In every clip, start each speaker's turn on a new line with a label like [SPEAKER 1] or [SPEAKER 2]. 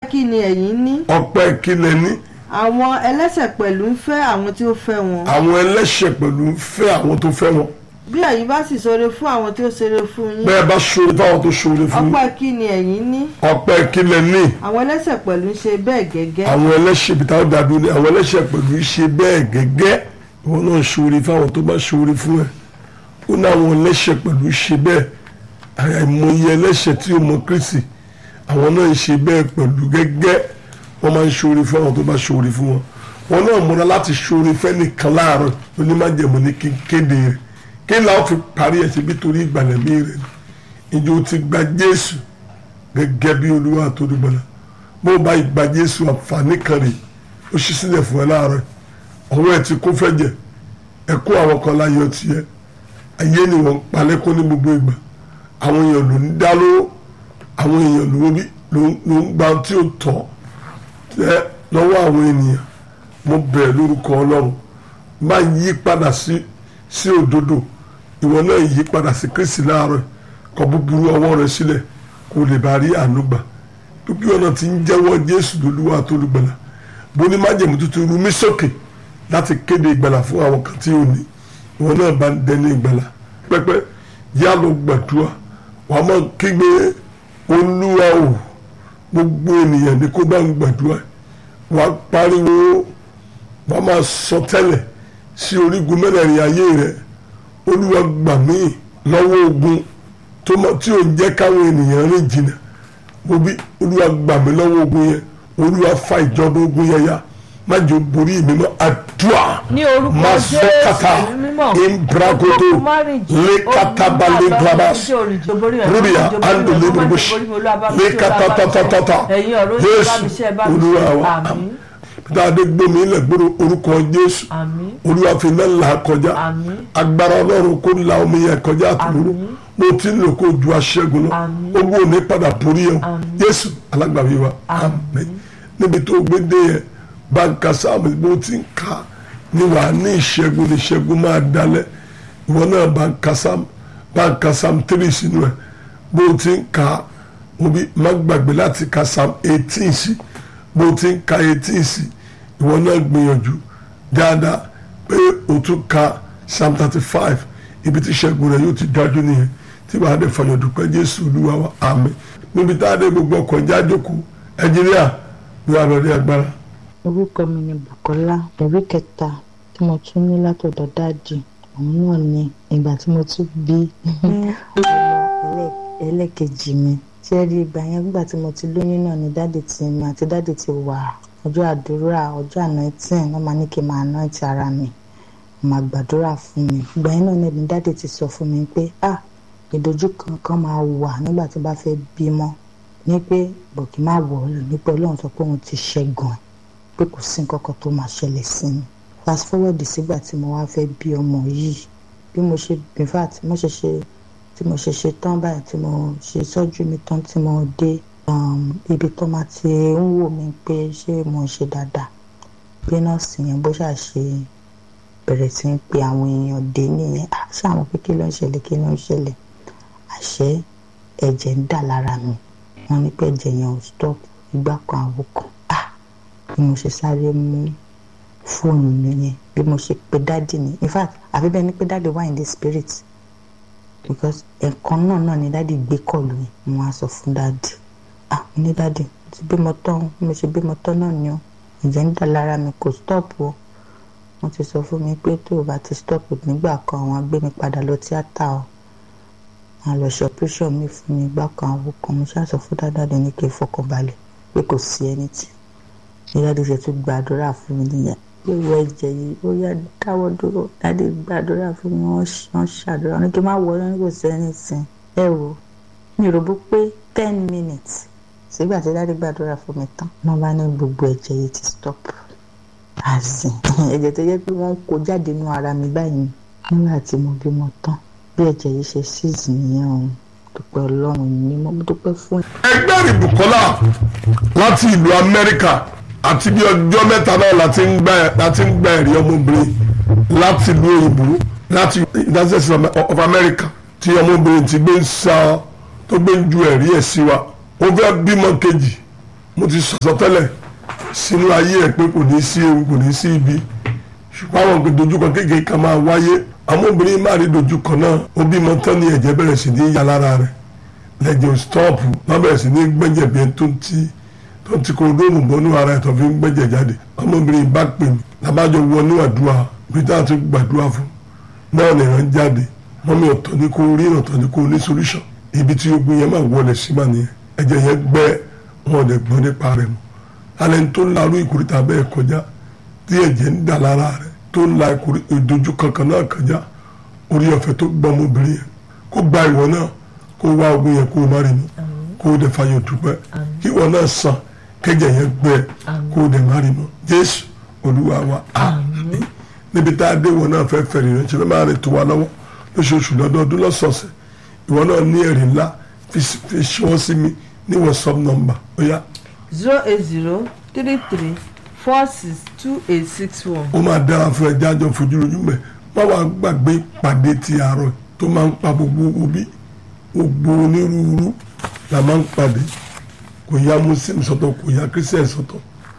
[SPEAKER 1] kí ni ẹ̀yin ní
[SPEAKER 2] ọpẹ́ kílẹ̀ ní
[SPEAKER 1] àwọn ẹlẹ́ṣẹ̀ pẹ̀lú ń fẹ́ àwọn tí ó fẹ́ wọn
[SPEAKER 2] àwọn ẹlẹ́ṣẹ̀ pẹ̀lú ń fẹ́ àwọn tó fẹ́ wọn
[SPEAKER 1] bí ẹ̀yin bá sì ṣoore fún àwọn tí ó ṣoore fún yín
[SPEAKER 2] bẹ́ẹ̀ bá ṣoore fáwọn tó ṣoore fún yín
[SPEAKER 1] ọpẹ́ kí ni ẹ̀yin ní
[SPEAKER 2] ọpẹ́ kílẹ̀ ní
[SPEAKER 1] àwọn ẹlẹ́ṣẹ̀ pẹ̀lú ń ṣe bẹ́ẹ̀ gẹ́gẹ́
[SPEAKER 2] àwọn ẹlẹ́ṣẹ̀ bí táwọn dàdú ni àwọn ẹlẹ́ṣẹ̀ pẹ̀lú ṣe bẹ́ẹ̀ gẹ́gẹ́ ìwọ náà ṣoore fáwọn tó bá ṣoore fún ẹ ó ní àwọn ẹlẹ́ṣẹ̀ pẹ̀lú ṣe bẹ́ẹ̀ àìmọye ẹlẹ́ṣẹ̀ tí ó mọ Kristi àwọn náà ń ṣe bẹ́ẹ̀ pẹ̀lú gẹ́gẹ́ wọ́n máa ń ṣoore fún àwọn tó bá ṣoore fún wọn wọn náà múra láti ṣoore fẹ́nìkan láàárọ̀ onímájẹ̀mú ní kí n kéde rẹ̀ kí n láwọn fi parí ẹ̀ síbi torí ìgbàlẹ̀mí rẹ̀ ni ìjọ ti gba Jésù gẹ́gẹ́ bí Olúwa àtòdúgbọ́lá bó bá ìgbà Jésù àǹfààní kan rè ó ṣí sílẹ̀ fún ẹ láàárọ̀ ọwọ́ ẹ ti kó fẹ́ jẹ ẹ kó àwọn kan láyọ̀ tiẹ̀ ayé ni wọ́n ń palẹ́kọ́ ní gbogbo ìgbà àwọn èèyàn ló ń dá lówó àwọn èèyàn ló ń ló ń gba tí ó tọ́ tẹ́ lọ́wọ́ àwọn ènìyàn mo bẹ̀rẹ̀ lórúkọ Ọlọ́run má yí padà sí sí òdodo ìwọ náà yí padà sí Kristi láàárọ̀ kọ búburú ọwọ́ rẹ sílẹ̀ kó lè bá rí àánú gbà bí ọ̀nà tí ń jẹ́wọ́ Jésù lólúwa tó lùgbàlà bó ní májèmú tuntun rú mí sókè láti kéde ìgbàlà fún àwọn kan tí ò ní ìwọ náà bá ń dẹni ìgbàlà pẹ́pẹ́ yá lọ gbàdúrà wàá máa kígbe olúwa o gbogbo ènìyàn ní kó bá ń gbàdúrà wàá pariwo wàá máa sọ tẹ́lẹ̀ sí orígun mẹ́rẹ̀ẹ̀rin ayé rẹ olúwa gbà mí lọ́wọ́ ogun tó mọ tí ò ń jẹ́ káwọn ènìyàn rìn jìnnà mo bí olúwa gbà mí lọ́wọ́ ogun yẹn olúwa fa ìjọba ogun yẹn ya má jẹ́ ó borí mi mọ́ àdúrà
[SPEAKER 1] ní orúkọ
[SPEAKER 2] masokata
[SPEAKER 1] Jésù mímọ́
[SPEAKER 2] imbragodo lekatabalẹ grabas rubia ando lebubush lekatatatata Jésù olúwa wa dáadé gbómi ilẹ̀ gbóró orúkọ Jésù
[SPEAKER 1] àmín
[SPEAKER 2] olúwa fi náà là kọjá
[SPEAKER 1] àmín
[SPEAKER 2] agbára ọlọ́run kó la omi yẹn kọjá àtúrò
[SPEAKER 1] Àmín.
[SPEAKER 2] mo ti ń lò kó ju aṣẹ́gun lọ
[SPEAKER 1] Àmín.
[SPEAKER 2] ogun ò ní padà borí ẹ̀ o
[SPEAKER 1] Àmín.
[SPEAKER 2] Jésù alágbàwí wa àmín níbi tó gbé dé yẹn báńkà sáàmù bó ti ń ka ni wà á ní ìṣẹ́gun ní ìṣẹ́gun máa dalẹ̀ ìwọ náà báńkà sáàmù báńkà sáàmù tírì sínú ẹ̀ bó ti ń ka obi má gbàgbé láti ka sáàmù eighteen sí bó ti ń ka eighteen sí ìwọ náà gbìyànjú dáadáa pé o tún ka psalm thirty five ibi tí ìṣẹ́gun rẹ̀ yóò ti dájú nìyẹn tí wàá dé fàyọ̀ dúpẹ́ jésù olúwa wa àmín níbi tá a dé gbogbo ọkọ̀ ìjà jókòó ẹnjìníà ní àlọ́dẹ agbára.
[SPEAKER 3] orúkọ mi ni Bùkọ́lá ẹ̀rí kẹta tí mo tún ní látọ̀dọ̀ dáàdì òun náà ni ìgbà tí mo tún bí ọmọ ẹlẹ́- ẹlẹ́kejì mi tí ẹ rí ìgbà yẹn nígbà tí mo ti lóyún náà ni dáàdì ti mi àti dáàdì ti wà ọjọ́ àdúrà ọjọ́ anointing wọ́n máa ní kí n máa anoint ara mi wọ́n máa gbàdúrà fún mi ìgbà yẹn náà ni dáàdì ti sọ fún mi pé ah ìdojúkọ kan máa wà nígbà tí bá fẹ́ bímọ ní pé bọ̀kì má wọ̀ ọ́ lò ní pé ọlọ́run sọ pé òun ti ṣẹ́gun ẹ̀ pé kò sí nǹkan kan tó máa ṣẹlẹ̀ sí mi fast forward sígbà tí mo wá fẹ́ bí ọmọ yìí bí mo ṣe in fact mo ṣe ṣe tí mo ṣe ṣe tán báyìí tí mo ṣe sọ́jú mi tán tí mo dé um, ibi tó máa ti ń wò mí pé ṣé mo ń ṣe dáadáa bí nọ́ọ̀sì yẹn bó ṣáà ṣe bẹ̀rẹ̀ sí ń pe àwọn èèyàn dé nìyẹn "Ah, ṣé àwọn pé kí ló ń ṣẹlẹ̀ kí ló ń ṣẹlẹ̀ àṣẹ ẹ̀jẹ̀ ń dà lára mi wọ́n ní pé ẹ̀jẹ̀ yẹn ò stop ìgbà kan àwọ̀ kan ah bí mo ṣe sáré mú fóònù mi yẹn bí mo ṣe pe dáàdì ni in fact àfi bẹ́ẹ̀ ni pé dáàdì wà in the spirit because ẹ̀kan náà náà ni dáàdì gbé kọ̀lù yẹn mo wá sọ fún dáàdì ah mo ní dáàdì mo ti bímọ tán bí mo ṣe bímọ tán náà ni o ẹ̀jẹ̀ ń dà lára mi kò stop o wọ́n ti sọ fún mi pé tó o bá ti stop nígbà kan àwọn á gbé mi padà lọ tíátà o wọn lọ ṣe operation mi fún mi gbá kan àwọn kan mo ṣáà sọ fún dáadáa ní kí n fọkàn balẹ̀ pé kò sí ẹni tí ní dáadé ṣe tún gbàdúrà fún mi nìyẹn pé ìwọ ẹ̀jẹ̀ yìí ó yá dáwọ́ dúró dáadé gbàdúrà fún mi wọ́n ṣ- wọ́n ṣàdúrà wọn ní kí n má wọ ọ́ ní kò sí ẹni sìn ẹ wò mi ò rò bó pé ten minutes sígbà tí dáadé gbàdúrà fún mi tán wọ́n bá ní gbogbo ẹ̀jẹ̀ yìí ti stop àsìn ẹ̀jẹ̀ tó yẹ pé wọ́n kó jáde nínú ara mi báyìí nígbà tí mo bímọ tán bí ẹ̀jẹ̀ yìí ṣe ṣíìsì nìyẹn o dúpẹ́ ọlọ́run ní mo dúpẹ́ fún ẹ̀.
[SPEAKER 2] ẹgbẹ́ ìbùkọ́lá láti ìlú amẹ́ríkà àti bí ọjọ́ mẹ́ta náà láti ń gbà láti ń gbà ẹ̀rí ọmọbìnrin láti ìlú òyìnbó láti united states of america tí ọmọbìnrin ti gbé ń sa tó gbé ń ju ẹ̀rí ẹ̀ sí wa ó fẹ́ bímọ kejì mo ti sọ̀tọ̀ tẹ́lẹ̀ sínú ayé ẹ̀ pé kò ní sí ewu kò ní sí ibi ṣùgbọ́n àwọn nǹkan dojúkọ kékeré kan máa wáyé àwọn obìnrin máa rí dojúkọ náà ó bímọ tán ní ẹ̀jẹ̀ bẹ̀rẹ̀ sí ní yà lára rẹ̀ lẹ́jẹ̀ stọ́ọ̀pù wọ́n bẹ̀rẹ̀ sí ní gbẹ́jẹ̀ bí ẹni tó ń ti tó ń ti kó dóòmù bọ́nú ara ẹ̀ tó fi ń gbẹ́jẹ̀ jáde ọmọbìnrin bá pè mí lábàjọ wọnú àdúrà bí táwọn ti gbàdúrà fún náà nìran jáde mọ́mí ọ̀tọ̀ ní kó rí ọ̀tọ̀ ní kó ní solution ibi tí ogun yẹn máa wọlé sí mà nìyẹn ẹ̀jẹ̀ yẹn gbẹ́ wọn ò dẹ̀ gbọ́n nípa rẹ̀ mọ́ alẹ́ tó ń larú ìkórìtà bẹ́ẹ̀ kọjá tí ẹ̀jẹ̀ ń dà lára rẹ̀ tó ń la ìdojú kankan náà kọjá orí ọ̀fẹ́ tó gbọ́ ọmọbìnrin yẹn kó gba ìwọ náà kó wá ogun yẹn kó o má rí mọ́ kó o dẹ̀ fàyọ̀ dúpẹ́ kí ìwọ náà sàn kẹ́jẹ̀ yẹn gbẹ kó o dẹ̀ má rí mọ́ Jésù Olúwa wa àmín níbi tá a dé ìwọ náà fẹ́ fẹ̀rẹ̀ rẹ̀ ṣe fẹ́ máa rìn tó wa lọ́wọ́ lóṣooṣù lọ́dọọdún lọ́sọ̀ọ̀sẹ̀ ìwọ náà ní ẹ̀rí ńlá fi ṣọwọ́ sí mi ní WhatsApp nọ́mbà ó yá
[SPEAKER 1] zero eight zero three three four six two eight six one.
[SPEAKER 2] ó máa dára fún ẹ jájọ fojúrojú mẹ má wàá gbàgbé ìpàdé ti àárọ̀ tó máa ń pa gbogbo obi gbogbo onírúurú la máa ń pàdé kò yá muslim sọ́tọ̀ kò yá christian sọ́tọ̀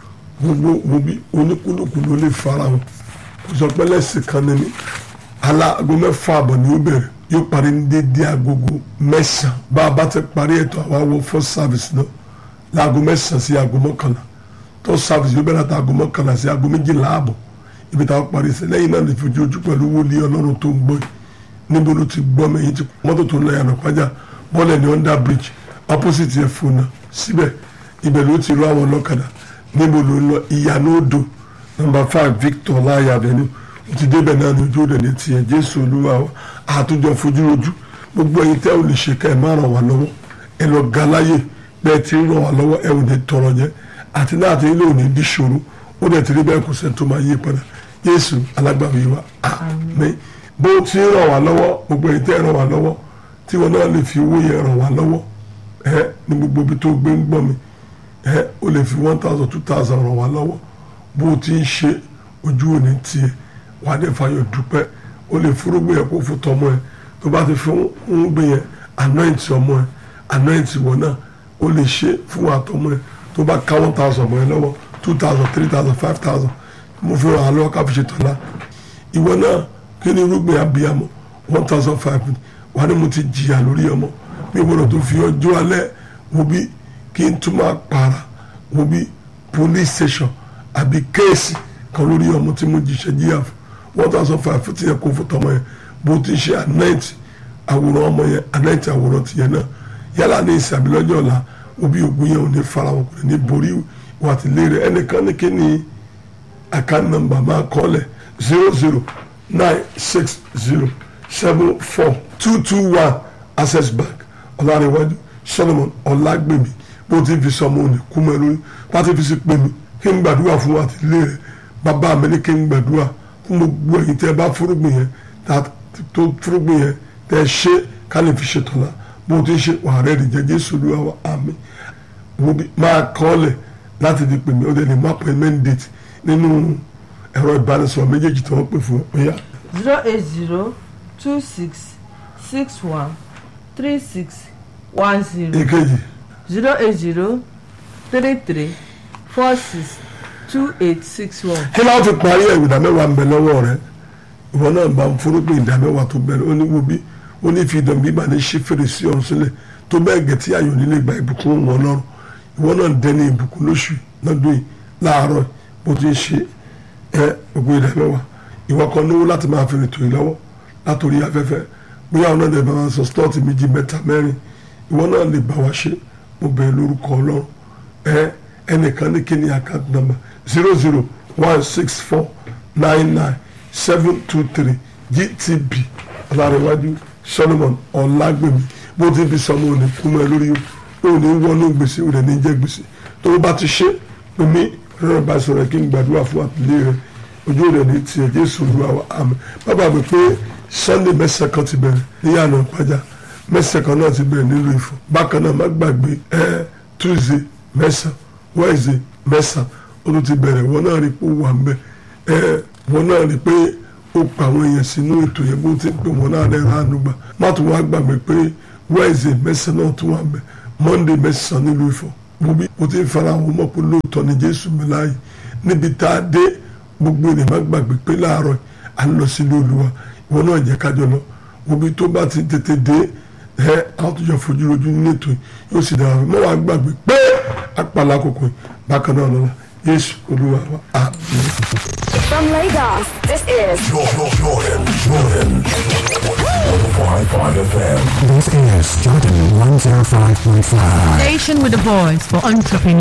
[SPEAKER 2] gbogbo obi oníkúlùkù ló lè fara wọn kò sọ pé lẹ́sìn kan ní mi aláàgọ́ mẹ́fà àbọ̀ ni ó bẹ̀rẹ̀ yóò parí ní déédéé agogo mẹ́sàn-án bá a bá ti parí ètò àwa wọ first service náà láago mẹ́sàn-án sí aago mọ́kànlá tó sáfìsì yóò bẹ̀rẹ̀ àtàgọ́ mọ́kànlá sí aago méjìlá ààbọ̀ ibi táwọn parí sí lẹ́yìn náà lè fi ojú pẹ̀lú wòlíì ọlọ́run tó ń gbọ́ yìí níbo ló ti gbọ́ mẹ́yìn tí mọ́tò tó ń lọ yànnà pàjá bọ́ọ̀lù ní under bridge opposite ẹ̀ fún un síbẹ̀ ibẹ̀ ló ti rọ àwọn ọlọ́kadà níbo ló ń lọ ìyànà odò number five Victor láyà avenue ó ti débẹ̀ náà ní ojú òde ní tiẹ̀ Jésù Olúwa wa àtúnjọ fojú rojú gbogbo ẹ̀yin tẹ́ ò lè ṣe ká ẹ̀ má ràn wá lọ́wọ́ ẹ lọ ga láyè bẹ́ẹ̀ ti ràn wá lọ́wọ́ ẹ ò ní tọrọ jẹ àti náà àti ilé òní di ṣòro ó dẹ̀ ti rí bẹ́ẹ̀ kò sẹ́ni tó máa yí padà Jésù alágbàwí wa àmín bó ti ràn wá lọ́wọ́ gbogbo ẹ̀yin tẹ́ ràn wá lọ́wọ́ tí wọn náà lè fi owó yẹn ràn wá lọ́wọ́ ẹ ní gbogbo ibi tó gbé ń gbọ́ mi ẹ ó lè fi one thousand two thousand ràn wá lọ́wọ́ bó ti ń ṣe ojú òní tiẹ̀ wà á dẹ̀ fàyọ̀ dúpẹ́ ó lè fúrúgbìn yẹn kó fún tọmọ ẹ tó bá ti fún ń gbìn yẹn anoint ọmọ ẹ anoint wọn náà ó lè ṣe fún àtọmọ ẹ tó bá ká one thousand mọ́ ẹ lọ́wọ́ two thousand three thousand five thousand mo fi ràn án lọ́wọ́ ká fi ṣe tọ́lá ìwọ náà kí ni irúgbìn abiyamọ one thousand five wà ní mo ti jìyà lórí ọmọ mi gbọ́dọ̀ tó fi ọjọ́ alẹ́ wo bí kí n tún máa para wo bí police station àbí kéèsì kan lórí ọmọ tí mo jìṣẹ́ jíyà fún one thousand five fún tiyẹ kó fún tọmọ yẹn bó ti ṣe anoint àwòrán ọmọ yẹn anoint àwòrán tiyẹn náà yálà ní ìsàbí lọ́jọ́ ọ̀la obi ògùn yẹn ò ní fara wọn kò ní borí wà tí lé rẹ ẹnìkan ní kí ni account number máa kọ́lẹ̀ zero zero nine six zero seven four two two one access bank ọ̀làrẹ̀wájú solomon ọ̀làgbèmí bó ti fi sọmọ òní kú mọ́ ẹ lórí bá ti fi sí pé mi kí n gbàdúrà fún wa tí lé rẹ bàbá mi ní kí n gbàdúrà fún gbogbo ẹ̀yin tẹ́ bá fúrúgbìn yẹn tó fúrúgbìn yẹn tẹ́ ṣe ká lè fi ṣètò la bó ti ṣe wà rẹ̀ dìjẹ́ jésù olúwa wa àmín wo bí máa kọ́lẹ̀ láti di pèmí ó dẹ̀ lè má appointment date nínú ẹ̀rọ ìbánisọ̀rọ̀ méjèèjì tí wọ́n pè fún ọ yá.
[SPEAKER 1] zero eight zero two six six one three six one zero
[SPEAKER 2] èkejì
[SPEAKER 1] zero eight zero three three four six two eight six one.
[SPEAKER 2] kí láwọn fi parí ẹ̀ ìdá mẹ́wàá ń bẹ lọ́wọ́ rẹ ìwọ náà bá ń forúkọ ìdá mẹ́wàá tó bẹ̀rẹ̀ ó ní wo bí ó ní fi ìdàn bíbá ní ṣí fèrèsé ọ̀run sílẹ̀ tó bẹ́ẹ̀ gẹ̀ tí ayọ̀ nílé gba ìbùkún wọn lọ́rùn ìwọ náà dẹni ìbùkún lóṣù lọ́dún yìí láàárọ̀ bó ti ń ṣe ẹ gbogbo ìdá mẹ́wàá ìwọ kan náwó láti máa fi rètò yìí lọ́wọ́ látòrí afẹ́fẹ́ bóyá ọ̀nà ìdẹ̀ bá wọn sọ stọ́ọ̀tì méjì mẹ́ta mẹ́rin ìwọ náà lè bá wa ṣe mo bẹ̀rẹ̀ lórúkọ ọlọ́run ẹ ẹnìkan ní kíni account number zero zero one six four nine nine seven two three gtb ọ̀làrẹ̀wájú solomon ọ̀làgbèmí bó ti fi sọmọ òní kúmọ̀ ẹ lórí òní wọnú gbèsè òní ní jẹ́ gbèsè tó bá ti ṣe omi rẹ̀ bá sọ̀rọ̀ kí n gbàdúrà fún àtìlẹ́ rẹ̀ ojú rẹ̀ ní tiẹ̀ jésù olúwa wa àmín bàbá mi pé sunday mẹ́sàn kan ti bẹ̀rẹ̀ níyànà ìpájà mẹ́sàn kan náà ti bẹ̀rẹ̀ nílùú Ifọ̀ bákan náà má gbàgbé ẹ tuesday mẹ́sàn wednesday mẹ́sàn ó tún ti bẹ̀rẹ̀ wọn náà rí pé ó wà ń bẹ̀ ẹ wọn náà rí pé ó pa àwọn èèyàn sínú ètò yẹn bó ti ń pè wọn náà rẹ̀ ránú gbà má tún wá gbàgbé pé wednesday mẹ́sàn náà tún wà ń bẹ̀ monday mẹ́sàn nílùú Ifọ̀ mo bí mo ti ń fara wọn mọ̀ pé lóòótọ́ ni jésù mi láàyè níbi tá a dé gbogbo ènìyàn má gbàgbé pé láàárọ̀ à ń lọ sílé olúwa ìwọ náà jẹ́ kájọ lọ mo bí tó bá ti tètè dé ẹ àtúnjọ fojú rojú nínú ètò yìí yóò sì dára mọ́ wàá gbàgbé pé àpàlà kòkò yìí bákan náà lọ́la jésù olúwa wa àmín.
[SPEAKER 4] From Lagos, this is
[SPEAKER 5] Jordan, Jordan, Jordan. 105.5 FM.
[SPEAKER 6] This is Jordan 105.5.
[SPEAKER 7] Station with a voice for entrepreneurs.